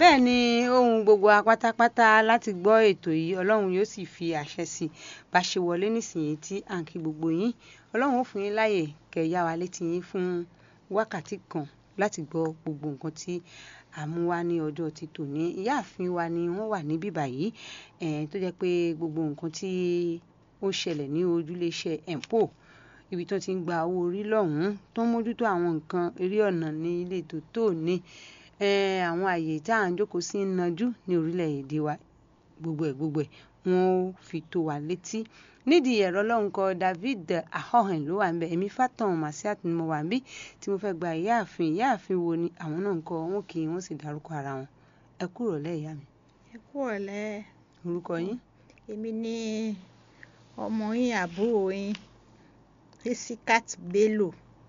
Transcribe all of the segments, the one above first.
bẹ́ẹ̀ ni ohun gbogbo wa pátápátá láti gbọ́ ètò yìí ọlọ́run yóò sì fi àṣẹ sí i bá ṣe wọlé nísìnyí tí à ń kí gbogbo yín ọlọ́run ó fún yín láàyè kẹ́ yá wa létí yín fún wákàtí kan láti gbọ́ gbogbo nǹkan tí a mú wá ní ọjọ́ ti tòní ìyáàfin wa ni wọ́n wà níbí báyìí tó jẹ́ pé gbogbo nǹkan tí ó ṣẹlẹ̀ ní ojúléeṣẹ́ empo ibi tó ti ń gba owó orí lọ́hùn-ún tó ń mójútó àwọn nǹkan eré ọ̀nà ní ilé tó tó ní àwọn àyè tá à ń jókòó sí ń najú ní orílẹ̀-èdè wa gbogbo ẹ̀ gbogbo ẹ̀ wọ́n ó fi tó wa létí nídìí ẹ̀rọ lọ́nkọ David ahohen ló wà ń bẹ èmi Fatan Masiat ni mo wà ń bí tí mo fẹ́ gba ìyáàfin ìyáàfin wo ni àwọn náà ń kọ wọn kì í wọ́n sì dárúkọ ara wọn ẹ kúrò lẹ́ ìyá mi. ẹ kúrò lẹ́. orúkọ yín. èmi ni ọmọ yín àbúrò yín Risikat Bello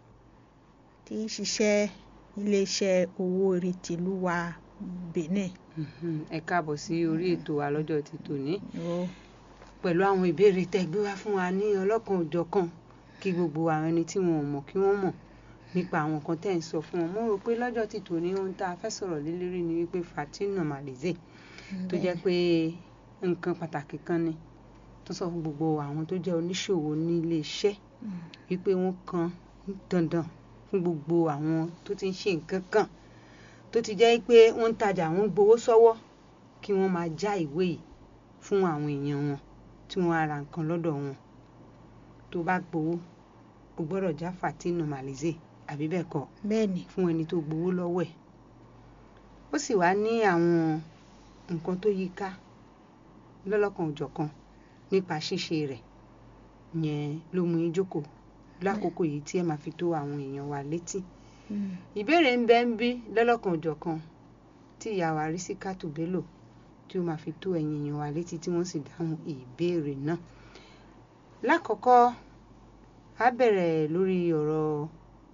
tí ń ṣiṣẹ́ iléeṣẹ́ owó orí tìlú wa Benin. ẹ káàbọ̀ sí orí ètò wa lọ́jọ́ ti tòní pẹ̀lú àwọn ìbéèrè tẹ́ gbé wá fún wa ní ọlọ́kan òjọ̀kan kí gbogbo àwọn ẹni tí wọn ò mọ̀ kí wọ́n mọ̀ nípa àwọn nǹkan tẹ́ ń sọ fún wọn mo rò pé lọ́jọ́ ti tòní ohun tá a fẹ́ sọ̀rọ̀ lé lérí ni wípé Fatima Malize tó jẹ́ pé nǹkan pàtàkì kan ni tó sọ fún gbogbo àwọn tó jẹ́ oníṣòwò ní ilé iṣẹ́ wípé wọ́n kan dandan fún gbogbo àwọn tó ti ń ṣe nǹkan kan tó ti jẹ́ pé wọ́n ń tajà wọ́n ń gbowó sọ́wọ́ kí wọ́n máa já ìwé yìí fún àwọn èèyàn wọn tí wọ́n á ra nǹkan lọ́dọ̀ wọn tó bá gbowó o gbọ́dọ̀ já Fatima Malize àbí bẹ́ẹ̀ kọ́ bẹ́ẹ̀ni fún ẹni tó gbowó lọ́wọ́ ẹ̀ ó sì wá ní àwọn nǹkan tó yí ká lọ́lọ́kan òjọ̀kan nípa ṣíṣe rẹ̀ yẹn ló mú yín jókòó lákòókò yìí tí ẹ máa fi tó àwọn èèyàn wa létí ìbéèrè ń bẹ ń bí lọ́lọ́kan òjọ̀kan tí ìyá wa Risikat Bello tí ó máa fi tó ẹ̀yin èèyàn wa létí tí wọ́n sì dáhùn ìbéèrè náà lákọ̀ọ́kọ́ a bẹ̀rẹ̀ lórí ọ̀rọ̀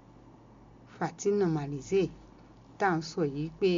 Fatima Malize tá à ń sọ yìí pé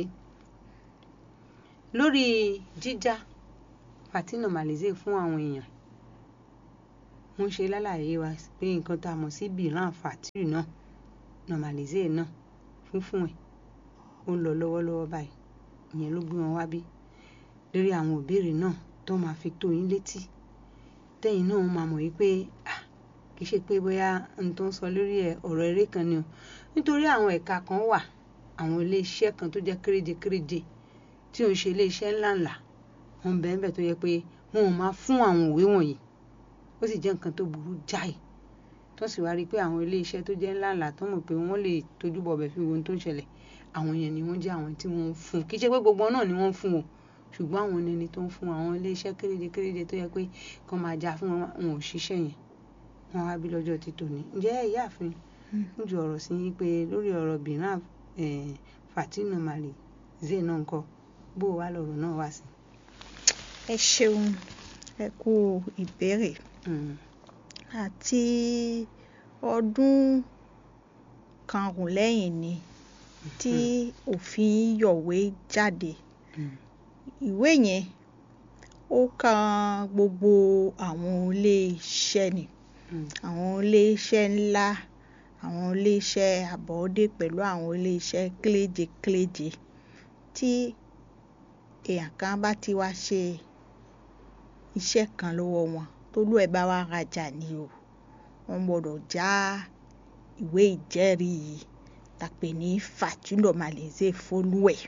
lórí jíjá Fatima Malize fún àwọn èèyàn wọ́n ṣe lálàyé wa pé nǹkan tá a mọ̀ sí biran fatiru náà Malize náà fúnfún ẹ̀ ó ń lọ lọ́wọ́lọ́wọ́ báyìí ìyẹn ló gbé wọn wá bí lórí àwọn ìbéèrè náà tó máa fi tó yín létí tẹ́yìn náà máa mọ̀ wípé kì í ṣe pé bóyá n tó ń sọ lórí ẹ̀ ọ̀rọ̀ eré kan ni o nítorí àwọn ẹ̀ka kan wà àwọn iléeṣẹ́ kan tó jẹ́ kéréje kéréje tí ò ń ṣe iléeṣẹ́ ńláńlá wọn bẹ́ẹ̀ bẹ́ẹ̀ tó yẹ pé wọn ò máa fún àwọn òwe wọ̀nyí ó sì jẹ́ nǹkan tó burú jáì tó sì wá rí i pé àwọn iléeṣẹ́ tó jẹ́ ńláńlá tó mọ̀ pé wọ́n lè tójú bọ̀ bẹ̀ fi wo ohun tó ń ṣẹlẹ̀ àwọn yẹn ni wọ́n jẹ́ àwọn tí wọ́n ń fún kì í ṣe pé gbogbo náà ni wọ́n ń fún o ṣùgbọ́n àwọn ẹni tó ń fún àwọn iléeṣẹ́ kéréje kéréje tó yẹ pé kán máa já fún wọn wọn ò ṣiṣẹ́ yẹn wọn wá bí lọ́jọ́ ti tòní ǹjẹ́ ìyáàfin ń ju ọ̀rọ̀ sí yín pé lórí ọ̀rọ̀ biran Fatima Malize náà ń kọ́ bó wá lọ̀rọ̀ náà wá sí. ẹ ṣeun ẹ kú ìbéèrè àti ọdún karùn-ún lẹ́yìn ni tí òfin yọ̀wé jáde ìwé yẹn ó kan gbogbo àwọn iléeṣẹ́ ni àwọn iléeṣẹ́ ńlá àwọn iléeṣẹ́ àbọ̀dé pẹ̀lú àwọn iléeṣẹ́ kéléje kéléje tí èèyàn kan bá ti wá ṣe iṣẹ́ kan lọ́wọ́ wọn tólú ẹ̀ bá wá rajà ni o wọ́n gbọ́dọ̀ já ìwé ìjẹ́rìí tàpé ní Fatima Malize fólúwẹ̀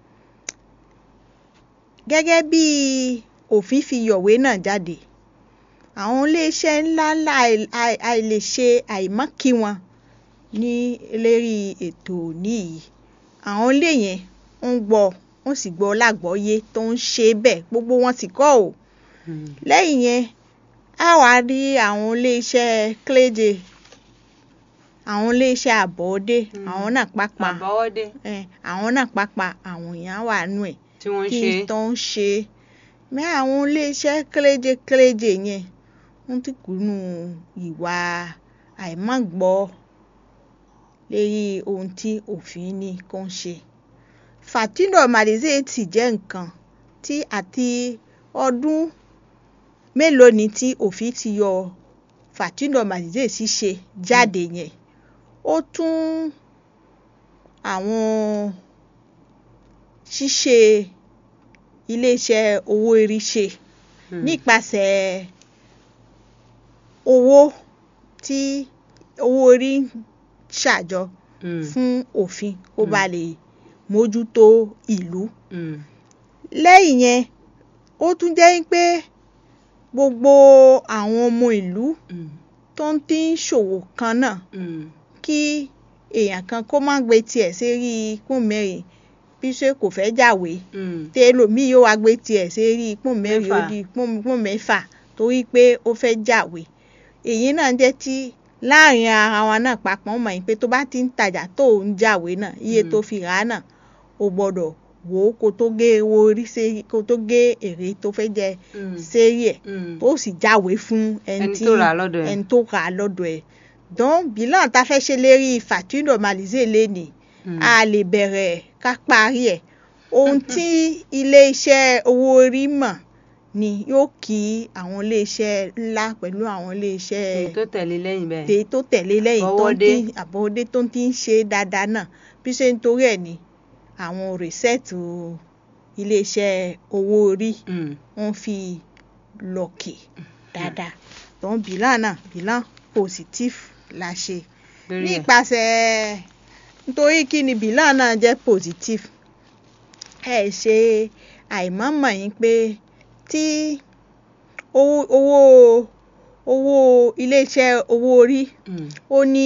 gẹ́gẹ́ bí òfin fi yọ̀wé náà jáde àwọn iléeṣẹ́ ńláńlá àìlèṣe àìmọ́kí wọn ní lérí ètò níyì àwọn ilé yẹn ń gbọ́ wọ́n sì gbọ́ lágbọ́yé tó ń ṣe bẹ́ẹ̀ gbogbo wọn sì kọ́ ò lẹ́yìn yẹn a wá rí àwọn iléeṣẹ́ kéléje àwọn iléeṣẹ́ àbọ̀dé àwọn náà pápá àbọ̀wọ́dé àwọn náà pápá àwọn èèyàn wà nù ẹ̀ tí wọ́n kí ṣe tó ń ṣe mẹ́ àwọn iléeṣẹ́ kéléje kéléje yẹn wọ́n ti kùnú ìwà àìmọ́gbọ́ lérí ohun tí òfin ní kó ń ṣe Fatima Malize ti jẹ́ nǹkan tí àti ọdún mélòó ni tí òfin ti yọ Fatima Malize ṣíṣe jáde yẹn ó tún àwọn ṣíṣe iléeṣẹ́ owó orí ṣe Hmm. nípasẹ̀ owó tí owó orí ń ṣàjọ Hmm. fún òfin kó ba lè mójútó ìlú. Hmm. lẹ́yìn yẹn ó tún jẹ́ pé gbogbo àwọn ọmọ ìlú Hmm. tó ń tí ń ṣòwò kan náà Hmm. kí èèyàn kan kó má gbé tiẹ̀ sérí pọ́n mẹ́rin bí ṣe kò fẹ́ jáwé Hmm. tẹlòmíì yóò wá gbé tiẹ̀ sérí pọ́n mẹ́rin ó Mẹ́fà. di pọ́n pọ́n mẹ́fà torí pé ó fẹ́ jáwé èyí náà jẹ́ tí láàrin ara wa náà papọ̀ mọ̀ yín pé tó bá ti ń tajà tó ń jáwé náà iye Mm. tó fi rà á náà o gbọ́dọ̀ wò ó kó tó gé owó orí sérí kó tó gé èrè tó fẹ́ jẹ Hmm. sérí ẹ̀ Hmm. tó sì jáwé fún ẹni Ẹni tí tó rà á lọ́dọ̀ ẹ̀. ẹni tó rà á lọ́dọ̀ ẹ̀ dán bilan tá a fẹ́ ṣe lérí facture normalisée lénìí Hmm. a lè bẹ̀rẹ̀ ká parí ẹ̀ ohun tí ilé-iṣẹ́ owó orí mọ̀ ni yóò kí àwọn ilé-iṣẹ́ ńlá pẹ̀lú àwọn ilé-iṣẹ́ Èyí tó tẹ̀lé lẹ́yìn bẹ́ẹ̀. tèyí tó tẹ̀lé lẹ́yìn tó ń Àbọ̀wọ́dé. tí àbọ̀wọ́dé tó ń tí ń ṣe dáadáa náà bí ṣe ń torí ẹ̀ ni àwọn rìsẹ́ẹ̀tì ilé-iṣẹ́ owó orí Hmm. wọ́n fi lọ́ọ̀kì dáadáa tó ń bilan náà bilan positif la ṣe Lórí ẹ̀. nípasẹ̀ nítorí kí ni bilan náà jẹ́ positif ẹ ṣe àìmọ̀mọ̀ yín pé tí owó owó owó iléeṣẹ́ owó orí Hmm. ó ní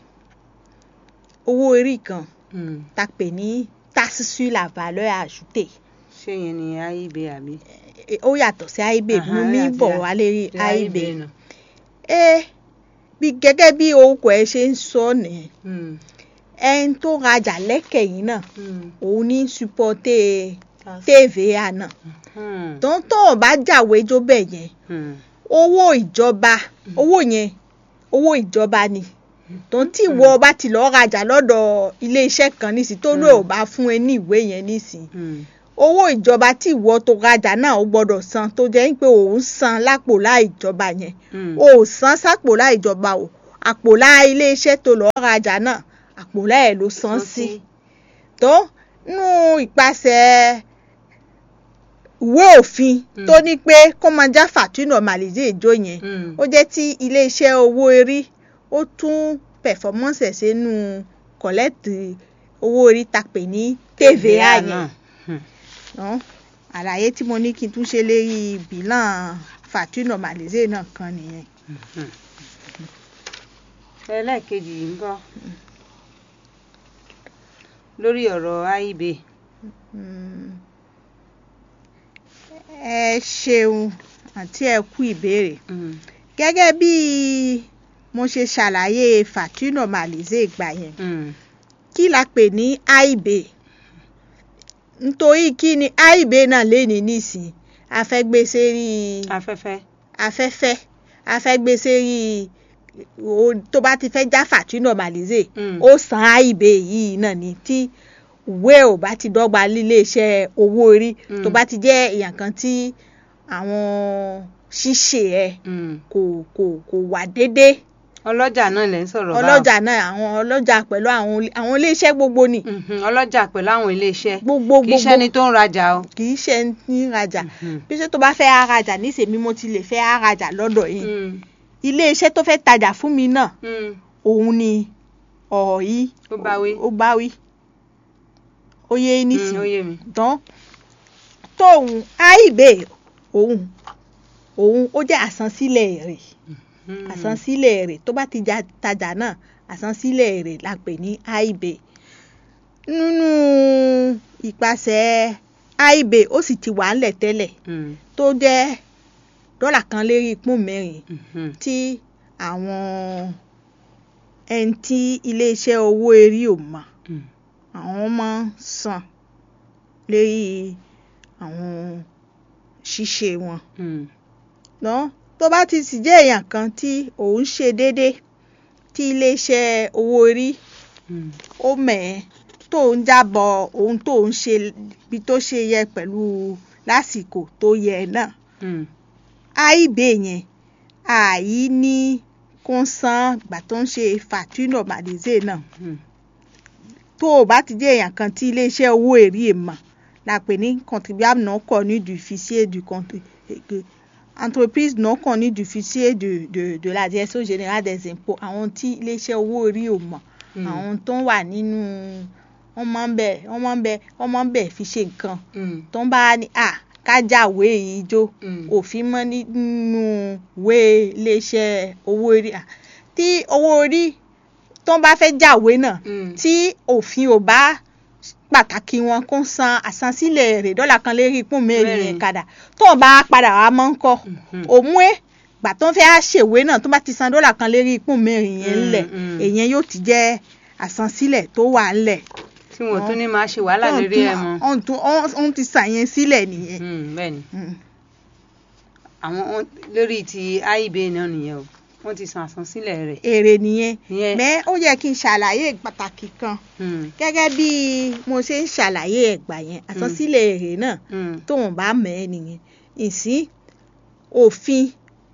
owó orí kan Hmm. tá a pè ní taxe sur la valeur ajoutée Ṣé yẹn ni AIB àbí? Eh, ó yàtọ̀ sí AIB Aha, mo mi àti bọ̀ a- wá lérí Ti AIB nù. ẹ bí gẹ́gẹ́ bí orúkọ ẹ ṣe ń sọ nìyẹn Hmm. ẹni tó rajà lẹ́kẹ̀yìn náà Hmm. òun ní supporté Tas- TVA náà Hmm. tó ń tó ò bá jáwé jó bẹ́ẹ̀ yẹn Hmm. owó ìjọba owó yẹn owó ìjọba ni tó ń tí ìwọ bá ti lọ́ọ́ rajà lọ́dọ̀ iléeṣẹ́ kan nísìn tó lóò Mm. bá fún ẹ ní ìwé yẹn nísìn Hmm. owó ìjọba tí ìwọ tó rajà náà ó gbọ́dọ̀ san tó jẹ́ pé òun san lápò láì ìjọba yẹn Hmm. o ò san sápò láì ìjọba o àpò láì iléeṣẹ́ tó lọ́ọ́ rajà náà àpò láì ló san sí tó nú ìpasẹ̀ ìwé òfin Mm. tó ní pé kó máa já facture normalisée ìjó yẹn Hmm. ó jẹ́ tí iléeṣẹ́ owó orí ó tún performance ẹ̀ sínú collect owó orí ta pè ní TVA yẹn náà. Hmm. ná àlàyé tí mo ní kí n tún ṣe lérí bilan facture normalisée náà kan nìyẹn. Hmm. ẹlẹ́ẹ̀kejì yìí ń kọ́ lórí ọ̀rọ̀ AIB. Mm. ẹ ṣeun àti ẹ kú ìbéèrè Hmm. gẹ́gẹ́ bí mo ṣe ṣàlàyé facture normalisée ìgbà yẹn Hmm. kí la pè ní AIB nítorí kí ni AIB náà lè ní nísìn afẹ́gbèsè rí afẹ́fẹ́. afẹ́fẹ́ afẹ́gbèsè rí o- tó bá ti fẹ́ já facture normalisée Hmm. ó san AIB yìí náà ni tí ìwé ò bá ti dọ́gba líléeṣẹ́ owó orí Mm. tó bá ti jẹ́ èèyàn kan tí àwọn ṣíṣe ẹ̀ Hmm. kò kò kò wà déédéé ọlọ́jà náà lẹ́ ń sọ̀rọ̀ báwọn. ọlọ́jà náà àwọn ọlọ́jà pẹ̀lú àwọn ilé- àwọn iléeṣẹ́ gbogbo ni Mhm. ọlọ́jà pẹ̀lú àwọn iléeṣẹ́ gbogbo kì í ṣe ẹni gbogbo tó ń rajà o. kì í ṣe ní rajà Mhm. bí ṣe tó bá fẹ́ arajà níṣèmí mo ti lè fẹ́ arajà lọ́dọ̀ yìí Hmm. iléeṣẹ́ tó fẹ́ tajà fún mi náà Hmm. òun ni ọ̀rọ̀ yìí ó bá wí. ó bá wí ó yé Hmm, ó nísìnyí yé mi. tán tóun AIB òun òun ó jẹ́ àsansílẹ̀ èrè Hmm. àsansílẹ̀ èrè tó bá ti ja tajà náà àsansílẹ̀ èrè la pè ní AIB nínú ìpasẹ̀ AIB ó sì ti wà ńlẹ̀ tẹ́lẹ̀ Hmm. tó jẹ́ dọ́là kan lérí pọ́n mẹ́rin Mhm. tí àwọn ẹni tí iléeṣẹ́ owó erí ò mọ̀ Hmm. àwọn máa ń san lérí àwọn ṣíṣe wọn Hmm. ná tó bá ti sì jẹ́ èèyàn kan tí òun ṣe déédé tí iléeṣẹ́ owó orí Hmm. ó mẹ̀ẹ́ tó ń jábọ̀ ohun tó ń ṣe bí tó ṣe yẹ pẹ̀lú lásìkò tó yẹ náà Hmm. AIB yẹn àyí ní kó san gbà tó ń ṣe facture normalisée náà Hmm. tó o bá ti jẹ́ èèyàn kan tí iléeṣẹ́ owó èrè mọ̀ la pè ní contribuable non connu du fichier du compte entreprise non connue du fichier de de de la direction générale des impôts àwọn tí iléeṣẹ́ owó orí ò mọ̀ Mm. àwọn tó ń wà nínú wọ́n máa ń bẹ̀ wọ́n máa ń bẹ̀ wọ́n máa ń bẹ̀ fi ṣe nǹkan Mm. tó ń bá ní à kájàwé yìí jó Mm. òfin mọ́ nínú ìwé iléeṣẹ́ owó orí à tí owó orí tó ń bá fẹ́ jàwé náà Mm. tí òfin ò bá pàtàkì wọn kó san àsansílẹ̀ rẹ̀ dọ́là kan lérí ìpín mẹ́rin Mẹ́rin. yẹn kadà tó o bá padà wá mọ́ ń kọ́ Mhm. òmú ẹ̀ gbà tó ń fẹ́ ṣèwé náà tó bá ti san dọ́là kan lérí ìpín mẹ́rin yẹn Mm, ńlẹ̀ mm. èyàn yóò ti jẹ́ àsansílẹ̀ tó wà ńlẹ̀ tí wọn ò tún ní máa ṣe wàhálà lórí ẹ mọ́. ọ̀hún tún ọ̀hún ti sàyẹn sílẹ̀ nìyẹn. Mm, bẹ́ẹ̀ ni Mm. àwọn wọn- lórí ti IB náà nìyẹn o wọ́n ti san àsansílẹ̀ rẹ̀. èrè nìyẹn Ìyẹn- mẹ́ ó yẹ kí n ṣàlàyé pàtàkì kan Mm, gẹ́gẹ́ bí mo ṣe ń ṣàlàyé ẹ̀gbà yẹn àsansílẹ̀ èrè náà mm, tóun bá mọ̀ ẹ́ nìyẹn ìsín òfin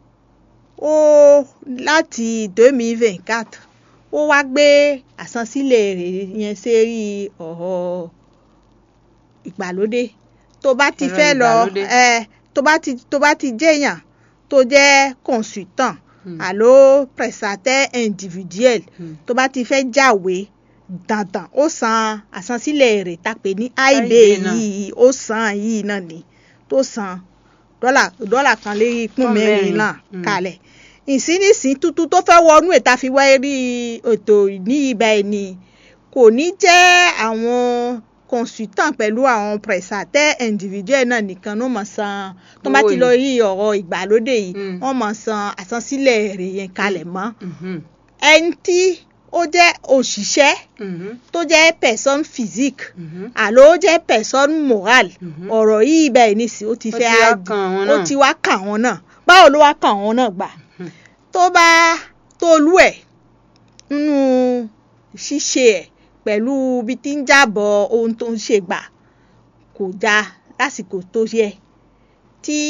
ó láti deux mille vingt quatre ó wá gbé àsansílẹ̀ èrè yẹn sérí ọ̀rọ̀ ìgbàlódé tó bá ti Ẹ̀rọ fẹ́ lọ ìgbàlódé. ẹ tó bá ti tó bá ti jẹ́yàn tó jẹ́ consultant Mm. àló prestataire individuel mm. tó bá ti fẹ́ jáwé dandan ó san àsansílẹ̀ èrè tá a pè ní IB IB náà. yìí ó san yìí náà ni tó san dọ́là dọ́là kan lérí pín Pọ́n mẹ́rin mẹ́rin. náà Mm. kalẹ̀ ìsínísìn tuntun tó fẹ́ wọnú ìta fi wáyé rí ètò ní ibà ẹ̀ ni kò ní jẹ́ àwọn consultant pẹ̀lú àwọn prestataire individuel náà nìkan ló mọ̀ san tó bá Owó ti lọ yìí. rí ọ̀rọ̀ ìgbàlódé yìí Mm. wọ́n mọ̀ san àsansílẹ̀ èrè yẹn kalẹ̀ mọ́ Mhm, ẹni tí ó jẹ́ òṣìṣẹ́ mhm, tó jẹ́ personne physique mhm. àló ó jẹ́ personne morale Mhm. ọ̀rọ̀ yìí bẹ́ẹ̀ nísìn ó ti Ó fẹ́ ti wá á- kàn wọ́n ó náà. ti wá kàn wọ́n náà báwo ló wá kàn wọ́n náà gbà Mhm. tó bá tó lú ẹ̀ nínú ṣíṣe ẹ̀ pẹ̀lú bí tí ń jábọ̀ ohun tó ń ṣe gbà kò dáa lásìkò tó yẹ tí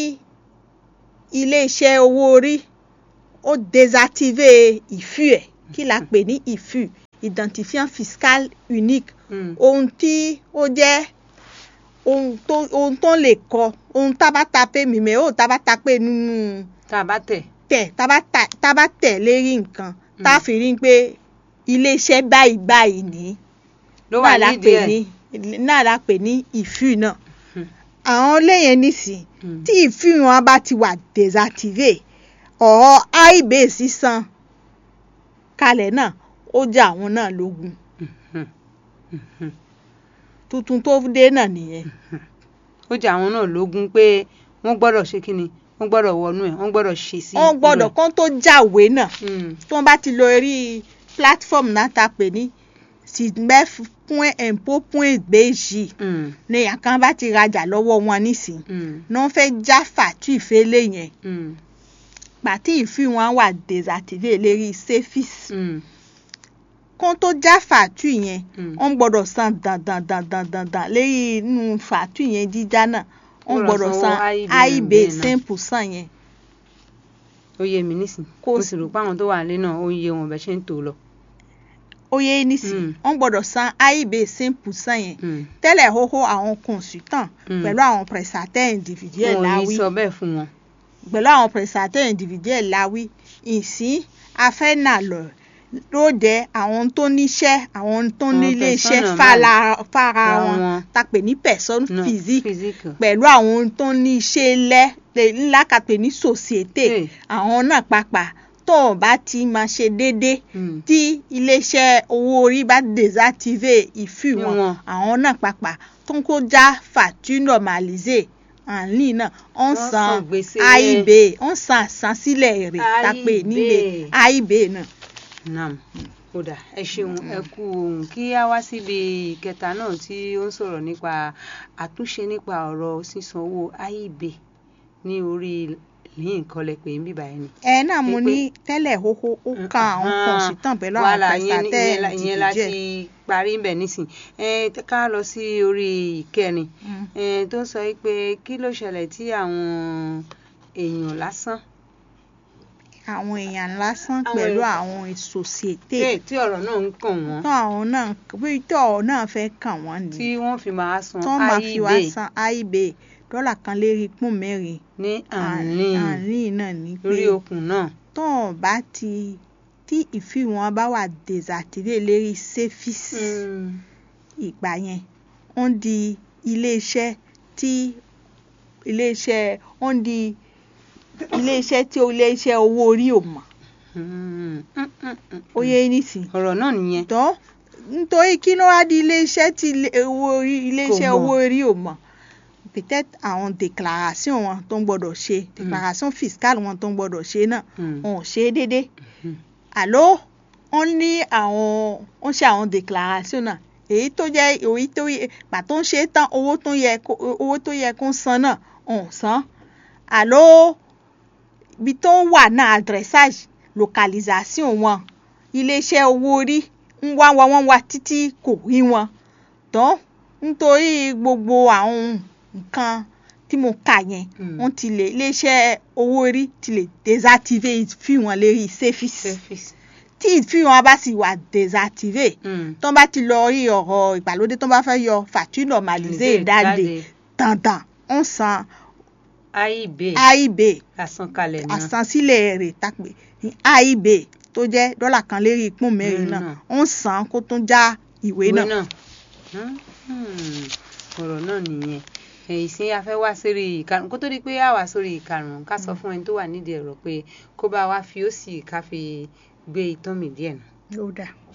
iléeṣẹ́ owó orí ó désactivé ìfú ẹ̀ kí la pè ní ìfú identifiant fiscal unique Mm. ohun tí ó jẹ́ ohun tó ohun tó lè kọ ohun tá a bá tapé mímẹ́ ó tá a bá tapé nínú tá a bá tẹ̀. tẹ̀ tá a bá ta- tá a bá tẹ̀ lérí nǹkan tá a fi rí pé iléeṣẹ́ báyìí báyìí ní ló wà náà la nídìí pè ẹ̀. ní náà la pè ní ìfú náà Hmm. àwọn léyìn nísìn Mm. tí ìfú wọn bá ti wà désactivé ọ̀rọ̀ àìbè sísan kalẹ̀ náà ó jẹ́ àwọn náà lógún Mhm, mhm. tuntun tó dé náà nìyẹn. ó jẹ àwọn náà lógún pé wọ́n gbọ́dọ̀ ṣe kí ni wọ́n gbọ́dọ̀ wọnú ẹ̀ wọ́n gbọ́dọ̀ ṣe sí. wọ́n gbọ́dọ̀ kán tó jáwé náà Mm, tí wọ́n bá ti lọ rí platform náà ta pè ní sidmef point impôt point bg mm, ní àkàn bá ti rajà lọ́wọ́ wọn nísìn mm, ní wọ́n fẹ́ já fàtú ìfẹ́lẹ́ yẹn mm, pàtí ìfí wọn wà désactivé lérí safis mm, kán tó já fàtú yẹn mm. wọ́n gbọ́dọ̀ san dandan dandan dandan lérí inú fàtú yẹn jíjá náà wọ́n Gbọ́dọ̀ gbọ́dọ̀ sanwó san AIB AIB bẹ́ẹ̀ náà. cinq percent yẹn ó yé mi nísìn Kò mo sí- sì rò pé àwọn tó wà nílé náà ó yé wọn bẹ́ẹ̀ ṣe ń tò lọ. ó yé nísìn Mm. wọ́n gbọ́dọ̀ san AIB cinq percent yẹn Mm. tẹ́lẹ̀ hóhó àwọn consultant Mm. pẹ̀lú àwọn prestataire individuel wọn ò ní láwí sọ bẹ́ẹ̀ fún wọn. pẹ̀lú àwọn prestataire individuel láwí ìsín afẹ́nàlọ́ lóde àwọn tó níṣẹ́ àwọn tó Àwọn nílé iṣẹ́ persona fara fara Fara wọn wọn. ta pè ní personne No, physique physique. pẹ̀lú àwọn tó ní iṣẹ́ lẹ́ lè- ńlá ka pè ní société Hey. àwọn náà pàpà tó o bá ti máa ṣe déédéé Mm. tí iléeṣẹ́ owó orí bá désactivé ìfì wọn Wọn. àwọn náà pàpà tó ń kó já fàtú normalisé àní náà ó ń Wọ́n san san gbèsè AIB ó ń san àsansílẹ̀ èrè tápé nílé AIB náà. nam kódà ẹ ṣeun ẹ kú ohun kí á wá síbi ìkẹta náà tí ó ń sọ̀rọ̀ nípa àtúnṣe nípa ọ̀rọ̀ sísan owó AIB ní orí lẹ́yìn kọlẹ̀ pé ń bíbá ẹni. ẹ náà mo Pé- ní tẹ́lẹ̀ hóhó ó kan àwọn consultant pẹ̀lú àwọn wàhálà ìyẹn ní- prestataire ìyẹn la- ìyẹn láti individuel. parí ń bẹ̀ nísìn ẹ ká lọ sí orí ìkẹrin Mm. ẹ tó ń sọ pé kí ló ṣẹlẹ̀ tí àwọn èèyàn lásán àwọn èèyàn lásán Àwọn pẹ̀lú èèyàn- àwọn sòsìété tí tí ọ̀rọ̀ náà ń kàn wọ́n tó àwọn náà bí tó ọ̀rọ̀ náà fẹ́ kàn wọ́n tí ni wọ́n fi máa san tó máa fi wá AIB san AIB dọ́là kan lérí pọ́n mẹ́rin ní àárín àárín náà ni pé lórí okùn náà tó wọn bá ti tí ìfì wọn bá wà désactivé lérí séfìsì Mm. ìgbà yẹn ó ń di iléeṣẹ́ tí iléeṣẹ́ ó ń di iléeṣẹ́ tí iléeṣẹ́ owó orí ò mọ̀ Mm. Mm, mm, mm, ó yé nísìn ọ̀rọ̀ náà nìyẹn tó nítorí kí ló wá di iléeṣẹ́ tí ilé- owó orí iléeṣẹ́ mọ̀. owó orí ò mọ̀ peut-être àwọn déclaration wọn tó ń gbọ́dọ̀ ṣe déclaration fiscale wọn tó ń gbọ́dọ̀ ṣe náà Mm. wọn ò ṣe é déédéé Mhm. àló wọ́n ní àwọn wọ́n ṣe àwọn déclaration náà èyí tó jẹ́ èyí tó yẹ gbà tó ń ṣe é tán owó tó yẹ kó owó tó yẹ kó ń san náà wọn ò san àló ibi tó ń wà náà adressage localisation wọn iléeṣẹ́ owó orí ń wá wa wọ́n wá títí kò rí wọn tán nítorí gbogbo àwọn nǹkan tí mo kà yẹn Mm. wọ́n ti lè iléeṣẹ́ owó orí ti lè désactivé fi wọn lérí séfìsì Service. tí ìfi wọn bá sì wà désactivé Mm. tó bá ti lọ rí ọ̀rọ̀ ìgbàlódé tó bá fẹ́ yọ facture normalisé Ǹjẹ́ ìdáde dandan ń san AIB AIB àsankalẹ̀ náà àsansílẹ̀ rẹ̀ tàpé ní AIB tó jẹ́ dọ́là kan lérí ìpín mẹ́rin Mẹ́rin náà náà. ń san kó tún já ìwé ìwé náà. náà Hmm. ọ̀rọ̀ náà nìyẹn èyí sí a fẹ́ wá sórí ìkarùn kó tó di pé a wá sórí ìkarùn ká sọ fún ẹni tó wà nídìí ẹ̀rọ pé kó bá wa fi ó sì ká fi gbé itán mi díẹ̀ nù. ló dáa.